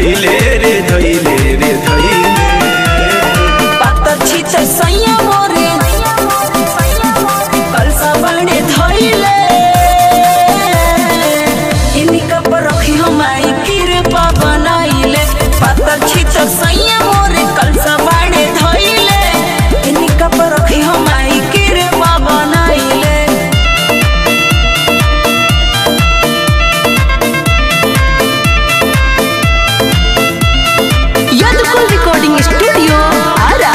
धैले रे धैले रे धैले पातर छितर सैया मोरे कलसा बने धइले इन्हीं कप रखी हमारी कृपा बनाइले पातर छितर सैया मोरे कलसा बने धइले इन्हीं कप रखी हमारी कृपा बनाइले यदकुल रिकॉर्डिंग स्टूडियो आरा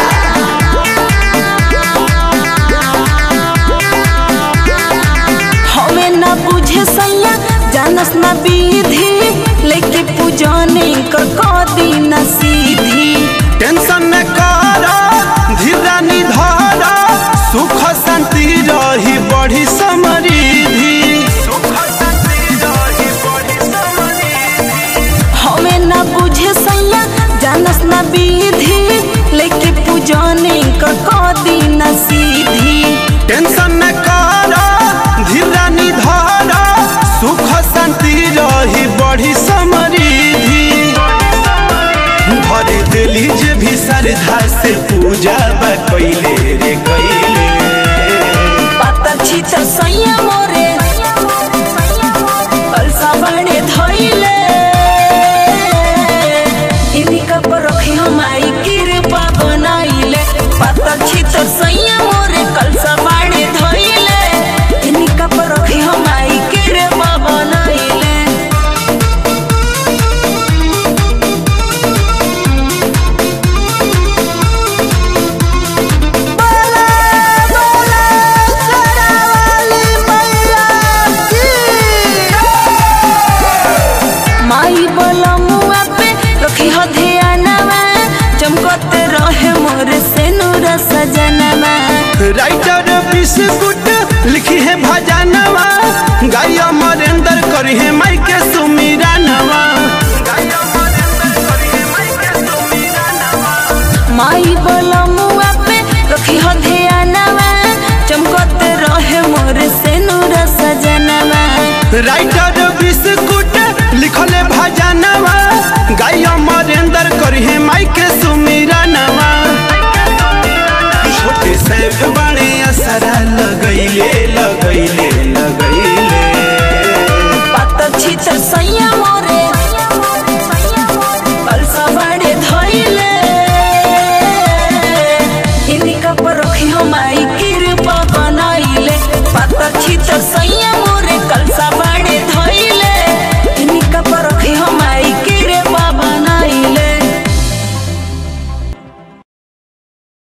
हमें न बुझे सैया जानस न विधि लेके पूजने कर कदी न सीधी टेंशन न कर धीरा निधार सुख शांति रही बढ़ी समृद्धि सुख शांति रही बढ़ी समृद्धि हमें न बुझे सैया जानस न विधि लेके पूजने कर कदी न सीधी टेंशन न कर धीरा निधार सुख शांति रही बढ़ी समृद्धि भरे दिली जे भी श्रद्धा से पूजा बा कैले रे कैले पातर छितर सैया मोरे कलसा बने धइले इन्हीं कप रखी हमारी कृपा बनाइले पातर छितर सैया मोरे कलसा बने धइले इन्हीं कप रखी हमारी कृपा बनाइले माई बोला मुआ पे रखी हो ध्यानवा चमकते रहे मोर से नूर सजनवा राइटर बिस्कुट लिखी है भजनवा गाय अमरेंद्र करी है माई के सुमिरनवा माई बोला मुआ पे रखी हो ध्यानवा चमकते रहे मोर से नूर सजनवा राइटर बिस्कुट लिखल है भजनवा गाय अमरेंद्र करी है माई के सुमिरनवा छोटे से बड़े असरा लगैले लगैले